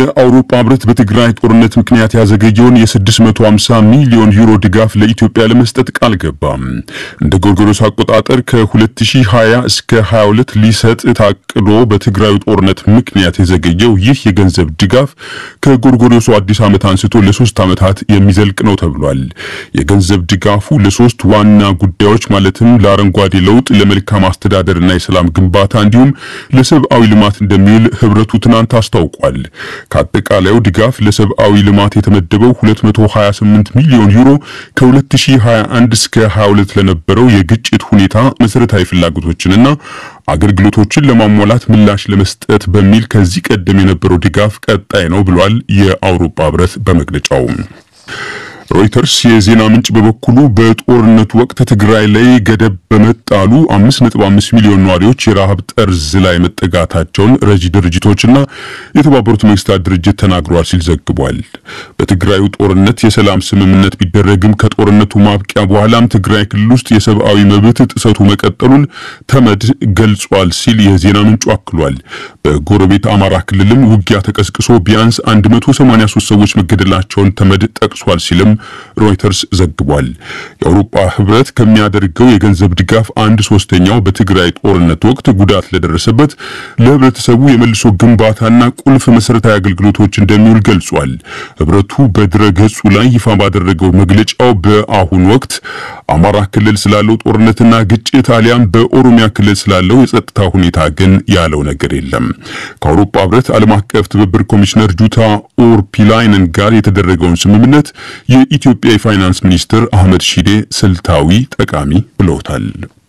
የአውሮፓ ህብረት በትግራይ ጦርነት ምክንያት ያዘገየውን የ650 ሚሊዮን ዩሮ ድጋፍ ለኢትዮጵያ ለመስጠት ቃል ገባ። እንደ ጎርጎሮስ አቆጣጠር ከ2020 እስከ 22 ሊሰጥ ታቅዶ በትግራዩ ጦርነት ምክንያት የዘገየው ይህ የገንዘብ ድጋፍ ከጎርጎሮሱ አዲስ ዓመት አንስቶ ለሶስት ዓመታት የሚዘልቅ ነው ተብሏል። የገንዘብ ድጋፉ ለሶስት ዋና ጉዳዮች ማለትም ለአረንጓዴ ለውጥ፣ ለመልካም አስተዳደርና የሰላም ግንባታ እንዲሁም ለሰብአዊ ልማት እንደሚውል ህብረቱ ትናንት አስታውቋል። ከአጠቃላዩ ድጋፍ ለሰብአዊ ልማት የተመደበው 228 ሚሊዮን ዩሮ ከ2021 እስከ 22 ለነበረው የግጭት ሁኔታ መሰረታዊ ፍላጎቶችንና አገልግሎቶችን ለማሟላት ምላሽ ለመስጠት በሚል ከዚህ ቀደም የነበረው ድጋፍ ቀጣይ ነው ብሏል የአውሮፓ ህብረት በመግለጫው። ሮይተርስ የዜና ምንጭ በበኩሉ በጦርነቱ ወቅት ትግራይ ላይ ገደብ በመጣሉ 5.5 ሚሊዮን ነዋሪዎች የረሃብ ጠርዝ ላይ መጠጋታቸውን ረጂ ድርጅቶችና የተባበሩት መንግስታት ድርጅት ተናግረዋል ሲል ዘግቧል። በትግራዩ ጦርነት የሰላም ስምምነት ቢደረግም ከጦርነቱ ማብቂያ በኋላም ትግራይ ክልል ውስጥ የሰብአዊ መብት ጥሰቱ መቀጠሉን ተመድ ገልጿል ሲል የዜና ምንጩ አክሏል። በጎረቤት አማራ ክልልም ውጊያ ተቀስቅሶ ቢያንስ 183 ሰዎች መገደላቸውን ተመድ ጠቅሷል ሲልም ሮይተርስ ዘግቧል። የአውሮፓ ህብረት ከሚያደርገው የገንዘብ ድጋፍ አንድ ሶስተኛው በትግራይ ጦርነት ወቅት ጉዳት ለደረሰበት ለህብረተሰቡ የመልሶ ግንባታና ቁልፍ መሰረታዊ አገልግሎቶች እንደሚውል ገልጿል። ህብረቱ በድረ ገጹ ላይ ይፋ ባደረገው መግለጫው በአሁኑ ወቅት አማራ ክልል ስላለው ጦርነትና ግጭት አሊያም በኦሮሚያ ክልል ስላለው የጸጥታ ሁኔታ ግን ያለው ነገር የለም። ከአውሮፓ ህብረት ዓለም አቀፍ ትብብር ኮሚሽነር ጁታ ኦርፒላይነን ጋር የተደረገውን ስምምነት የኢትዮጵያ የፋይናንስ ሚኒስትር አህመድ ሺዴ ስልታዊ ጠቃሚ ብለውታል።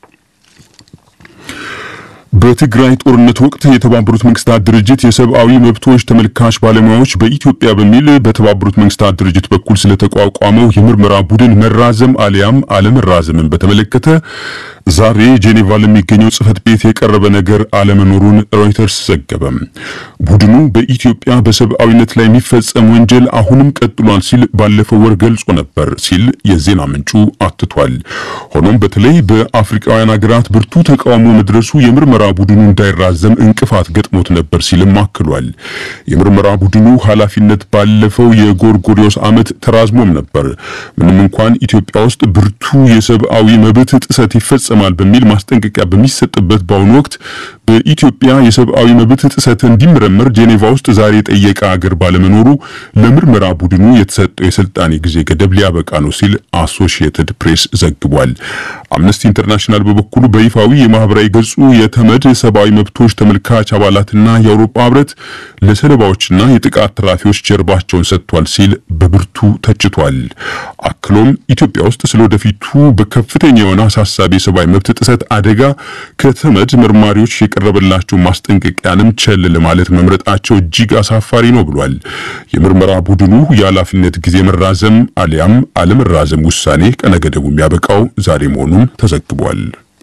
በትግራይ ጦርነት ወቅት የተባበሩት መንግስታት ድርጅት የሰብአዊ መብቶች ተመልካች ባለሙያዎች በኢትዮጵያ በሚል በተባበሩት መንግስታት ድርጅት በኩል ስለተቋቋመው የምርመራ ቡድን መራዘም አሊያም አለመራዘምን በተመለከተ ዛሬ ጄኔቫ ለሚገኘው ጽህፈት ቤት የቀረበ ነገር አለመኖሩን ሮይተርስ ዘገበ። ቡድኑ በኢትዮጵያ በሰብአዊነት ላይ የሚፈጸም ወንጀል አሁንም ቀጥሏል ሲል ባለፈው ወር ገልጾ ነበር ሲል የዜና ምንጩ አትቷል። ሆኖም በተለይ በአፍሪካውያን ሀገራት ብርቱ ተቃውሞ መድረሱ የምርመራ ቡድኑ እንዳይራዘም እንቅፋት ገጥሞት ነበር ሲልም አክሏል። የምርመራ ቡድኑ ኃላፊነት ባለፈው የጎርጎሪዮስ ዓመት ተራዝሞም ነበር። ምንም እንኳን ኢትዮጵያ ውስጥ ብርቱ የሰብአዊ መብት ጥሰት ይፈጸማል በሚል ማስጠንቀቂያ በሚሰጥበት በአሁኑ ወቅት በኢትዮጵያ የሰብአዊ መብት ጥሰት እንዲመረመር ጄኔቫ ውስጥ ዛሬ የጠየቀ አገር ባለመኖሩ ለምርመራ ቡድኑ የተሰጠው የስልጣኔ ጊዜ ገደብ ሊያበቃ ነው ሲል አሶሺየትድ ፕሬስ ዘግቧል። አምነስቲ ኢንተርናሽናል በበኩሉ በይፋዊ የማህበራዊ ገጹ የተመድ ሰብአዊ መብቶች ተመልካች አባላትና የአውሮፓ ህብረት ለሰለባዎችና የጥቃት ተራፊዎች ጀርባቸውን ሰጥቷል ሲል በብርቱ ተችቷል። አክሎም ኢትዮጵያ ውስጥ ስለወደፊቱ በከፍተኛ የሆነ አሳሳቢ የሰብአዊ መብት ጥሰት አደጋ ከተመድ መርማሪዎች የቀረበላቸው ማስጠንቀቂያንም ቸል ለማለት መምረጣቸው እጅግ አሳፋሪ ነው ብሏል። የምርመራ ቡድኑ የኃላፊነት ጊዜ መራዘም አሊያም አለመራዘም ውሳኔ ቀነገደቡ የሚያበቃው ዛሬ መሆኑን ተዘግቧል።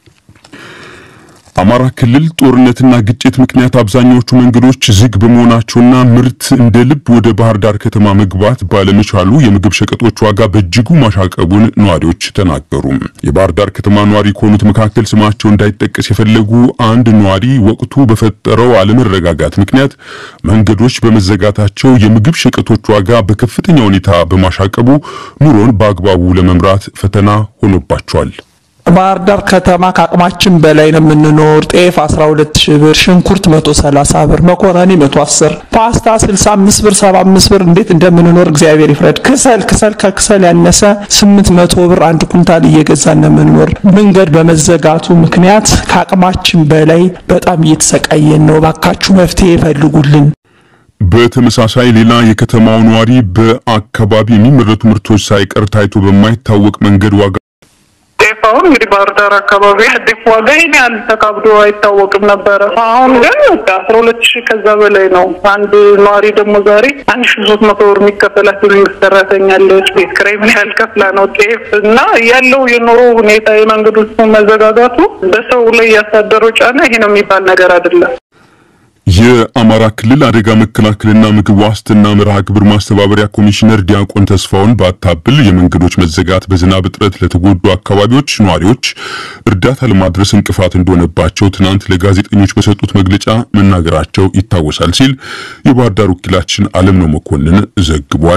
አማራ ክልል ጦርነትና ግጭት ምክንያት አብዛኛዎቹ መንገዶች ዝግ በመሆናቸውና ምርት እንደ ልብ ወደ ባህር ዳር ከተማ መግባት ባለመቻሉ የምግብ ሸቀጦች ዋጋ በእጅጉ ማሻቀቡን ነዋሪዎች ተናገሩ። የባህር ዳር ከተማ ነዋሪ ከሆኑት መካከል ስማቸው እንዳይጠቀስ የፈለጉ አንድ ነዋሪ ወቅቱ በፈጠረው አለመረጋጋት ምክንያት መንገዶች በመዘጋታቸው የምግብ ሸቀጦች ዋጋ በከፍተኛ ሁኔታ በማሻቀቡ ኑሮን በአግባቡ ለመምራት ፈተና ሆኖባቸዋል። ባህር ዳር ከተማ ከአቅማችን በላይ ነው የምንኖር። ጤፍ 12 ሺህ ብር፣ ሽንኩርት 130 ብር፣ መኮረኒ 110፣ ፓስታ 65 ብር፣ 75 ብር እንዴት እንደምንኖር እግዚአብሔር ይፍረድ። ክሰል ክሰል ከክሰል ያነሰ 800 ብር አንድ ኩንታል እየገዛን ነው የምንኖር። መንገድ በመዘጋቱ ምክንያት ከአቅማችን በላይ በጣም እየተሰቃየን ነው። ባካችሁ መፍትሄ ይፈልጉልን። በተመሳሳይ ሌላ የከተማው ነዋሪ በአካባቢ የሚመረቱ ምርቶች ሳይቀር ታይቶ በማይታወቅ መንገድ ዋጋ ጤፍ አሁን እንግዲህ ባህር ዳር አካባቢ ጤፍ ዋጋ ይህን ያህል ተካብዶ አይታወቅም ነበረ። አሁን ግን በቃ አስራ ሁለት ሺህ ከዛ በላይ ነው። አንድ ነዋሪ ደግሞ ዛሬ አንድ ሺህ ሶስት መቶ ብር የሚከፈላት መንግስት ሰራተኛ አለች። ቤት ኪራይ ምን ያህል ከፍላ ነው ጤፍ እና ያለው የኑሮ ሁኔታ የመንገዶቹ መዘጋጋቱ በሰው ላይ ያሳደረው ጫና ይሄ ነው የሚባል ነገር አይደለም። የአማራ ክልል አደጋ መከላከልና ምግብ ዋስትና መርሃ ግብር ማስተባበሪያ ኮሚሽነር ዲያቆን ተስፋውን ባታብል የመንገዶች መዘጋት በዝናብ እጥረት ለተጎዱ አካባቢዎች ነዋሪዎች እርዳታ ለማድረስ እንቅፋት እንደሆነባቸው ትናንት ለጋዜጠኞች በሰጡት መግለጫ መናገራቸው ይታወሳል ሲል የባህር ዳር ወኪላችን አለም ነው መኮንን ዘግቧል።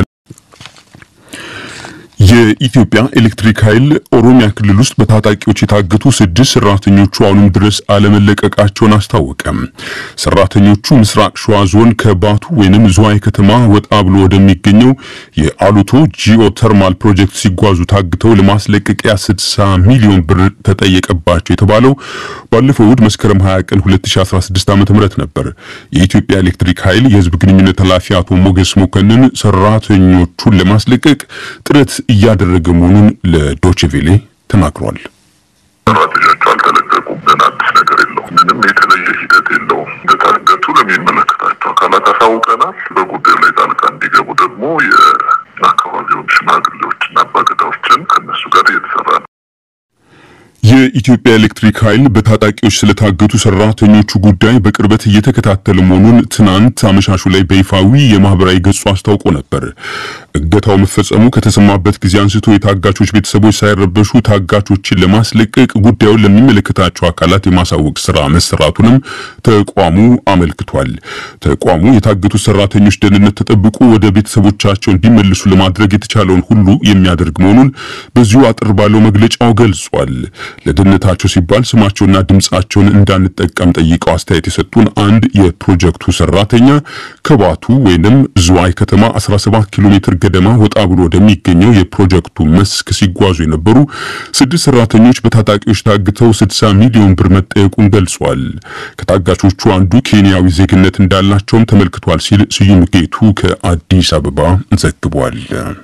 የኢትዮጵያ ኤሌክትሪክ ኃይል ኦሮሚያ ክልል ውስጥ በታጣቂዎች የታገቱ ስድስት ሰራተኞቹ አሁንም ድረስ አለመለቀቃቸውን አስታወቀ። ሰራተኞቹ ምስራቅ ሸዋ ዞን ከባቱ ወይንም ዝዋይ ከተማ ወጣ ብሎ ወደሚገኘው የአሉቶ ጂኦተርማል ፕሮጀክት ሲጓዙ ታግተው ለማስለቀቂያ 60 ሚሊዮን ብር ተጠየቀባቸው የተባለው ባለፈው እሁድ መስከረም 20 ቀን 2016 ዓ.ም ነበር። የኢትዮጵያ ኤሌክትሪክ ኃይል የህዝብ ግንኙነት ኃላፊ አቶ ሞገስ መኮንን ሰራተኞቹን ለማስለቀቅ ጥረት እያደረገ መሆኑን ለዶችቬሌ ተናግሯል። ሰራተኞቹ አልተለቀቁም። አዲስ ነገር የለውም። ምንም የተለየ ሂደት የለውም። እንደታገቱ ለሚመለከታቸው አካላት አሳውቀናል። በጉዳዩ ላይ ጣልቃ እንዲገቡ ደግሞ የአካባቢውን ሽማግሌዎችና አባገዳዎችን ከነሱ ጋር እየተሰራ ነው። የኢትዮጵያ ኤሌክትሪክ ኃይል በታጣቂዎች ስለታገቱ ሰራተኞቹ ጉዳይ በቅርበት እየተከታተለ መሆኑን ትናንት አመሻሹ ላይ በይፋዊ የማህበራዊ ገጹ አስታውቆ ነበር። እገታው መፈጸሙ ከተሰማበት ጊዜ አንስቶ የታጋቾች ቤተሰቦች ሳይረበሹ ታጋቾችን ለማስለቀቅ ጉዳዩን ለሚመለከታቸው አካላት የማሳወቅ ስራ መሰራቱንም ተቋሙ አመልክቷል። ተቋሙ የታገቱት ሰራተኞች ደህንነት ተጠብቆ ወደ ቤተሰቦቻቸው እንዲመልሱ ለማድረግ የተቻለውን ሁሉ የሚያደርግ መሆኑን በዚሁ አጥር ባለው መግለጫው ገልጿል። ለደህንነታቸው ሲባል ስማቸውና ድምጻቸውን እንዳንጠቀም ጠይቀው አስተያየት የሰጡን አንድ የፕሮጀክቱ ሰራተኛ ከባቱ ወይንም ዝዋይ ከተማ 17 ኪሎ ሜትር ገደማ ወጣ ብሎ ወደሚገኘው የፕሮጀክቱ መስክ ሲጓዙ የነበሩ ስድስት ሰራተኞች በታጣቂዎች ታግተው 60 ሚሊዮን ብር መጠየቁን ገልጿል። ከታጋቾቹ አንዱ ኬንያዊ ዜግነት እንዳላቸውም ተመልክቷል ሲል ስዩም ጌቱ ከአዲስ አበባ ዘግቧል።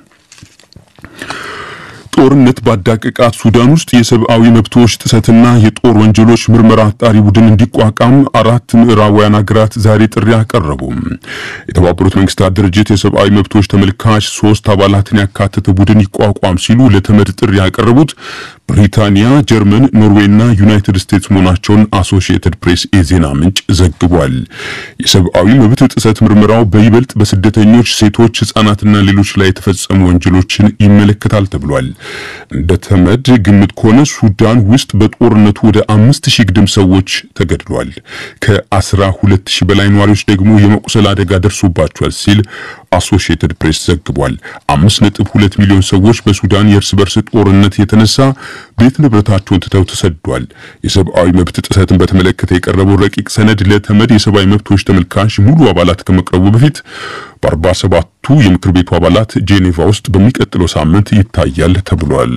ጦርነት ባዳቀቃት ሱዳን ውስጥ የሰብአዊ መብቶች ጥሰትና የጦር ወንጀሎች ምርመራ አጣሪ ቡድን እንዲቋቋም አራት ምዕራባውያን ሀገራት ዛሬ ጥሪ አቀረቡ። የተባበሩት መንግስታት ድርጅት የሰብአዊ መብቶች ተመልካች ሶስት አባላትን ያካተተ ቡድን ይቋቋም ሲሉ ለተመድ ጥሪ ያቀረቡት ብሪታንያ፣ ጀርመን፣ ኖርዌይና ዩናይትድ ስቴትስ መሆናቸውን አሶሺየትድ ፕሬስ የዜና ምንጭ ዘግቧል። የሰብአዊ መብት ጥሰት ምርመራው በይበልጥ በስደተኞች፣ ሴቶች፣ ህጻናትና ሌሎች ላይ የተፈጸሙ ወንጀሎችን ይመለከታል ተብሏል። እንደ ተመድ ግምት ከሆነ ሱዳን ውስጥ በጦርነቱ ወደ አምስት ሺህ ግድም ሰዎች ተገድሏል። ከአስራ ሁለት ሺህ በላይ ነዋሪዎች ደግሞ የመቁሰል አደጋ ደርሶባቸዋል ሲል አሶሺየትድ ፕሬስ ዘግቧል። አምስት ነጥብ ሁለት ሚሊዮን ሰዎች በሱዳን የእርስ በርስ ጦርነት የተነሳ ቤት ንብረታቸውን ትተው ተሰዷል። የሰብአዊ መብት ጥሰትን በተመለከተ የቀረበው ረቂቅ ሰነድ ለተመድ የሰብአዊ መብቶች ተመልካች ሙሉ አባላት ከመቅረቡ በፊት በአርባ ሰባቱ የምክር ቤቱ አባላት ጄኔቫ ውስጥ በሚቀጥለው ሳምንት ይታያል ተብሏል።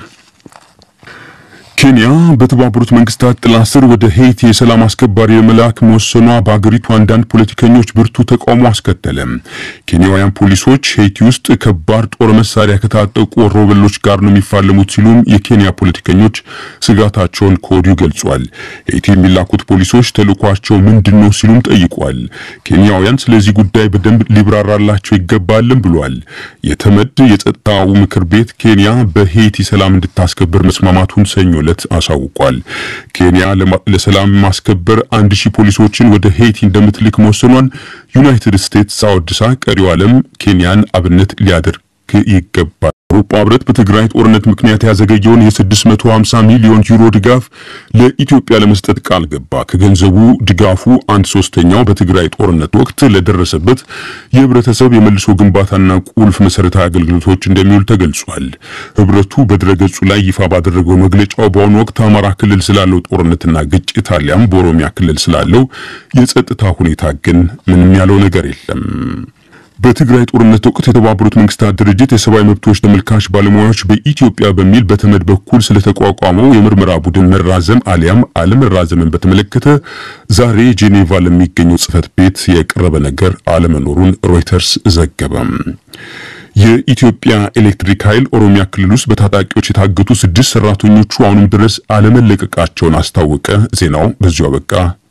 ኬንያ በተባበሩት መንግስታት ጥላ ስር ወደ ሄይቲ የሰላም አስከባሪ ለመላክ መወሰኗ በአገሪቱ አንዳንድ ፖለቲከኞች ብርቱ ተቃውሞ አስከተለ። ኬንያውያን ፖሊሶች ሄይቲ ውስጥ ከባድ ጦር መሳሪያ ከታጠቁ ወሮበሎች ጋር ነው የሚፋለሙት ሲሉም የኬንያ ፖለቲከኞች ስጋታቸውን ከወዲሁ ገልጿል። ሄይቲ የሚላኩት ፖሊሶች ተልኳቸው ምንድን ነው ሲሉም ጠይቋል። ኬንያውያን ስለዚህ ጉዳይ በደንብ ሊብራራላቸው ይገባልም ብሏል። የተመድ የጸጥታው ምክር ቤት ኬንያ በሄይቲ ሰላም እንድታስከብር መስማማቱን ሰኞ ዕለት አሳውቋል። ኬንያ ለሰላም ማስከበር አንድ ሺህ ፖሊሶችን ወደ ሄይቲ እንደምትልክ መወሰኗን ዩናይትድ ስቴትስ አወድሳ ቀሪው ዓለም ኬንያን አብነት ሊያደርግ ይገባል። አውሮፓ ህብረት በትግራይ ጦርነት ምክንያት ያዘገየውን የ650 ሚሊዮን ዩሮ ድጋፍ ለኢትዮጵያ ለመስጠት ቃል ገባ። ከገንዘቡ ድጋፉ አንድ ሶስተኛው በትግራይ ጦርነት ወቅት ለደረሰበት የህብረተሰብ የመልሶ ግንባታና ቁልፍ መሰረታዊ አገልግሎቶች እንደሚውል ተገልጿል። ህብረቱ በድረገጹ ላይ ይፋ ባደረገው መግለጫው በአሁኑ ወቅት አማራ ክልል ስላለው ጦርነትና ግጭት አሊያም በኦሮሚያ ክልል ስላለው የጸጥታ ሁኔታ ግን ምንም ያለው ነገር የለም። በትግራይ ጦርነት ወቅት የተባበሩት መንግስታት ድርጅት የሰብአዊ መብቶች ተመልካች ባለሙያዎች በኢትዮጵያ በሚል በተመድ በኩል ስለተቋቋመው የምርመራ ቡድን መራዘም አሊያም አለመራዘምን በተመለከተ ዛሬ ጄኔቫ ለሚገኘው ጽህፈት ቤት የቀረበ ነገር አለመኖሩን ሮይተርስ ዘገበም። የኢትዮጵያ ኤሌክትሪክ ኃይል ኦሮሚያ ክልል ውስጥ በታጣቂዎች የታገቱ ስድስት ሰራተኞቹ አሁንም ድረስ አለመለቀቃቸውን አስታወቀ። ዜናው በዚሁ አበቃ።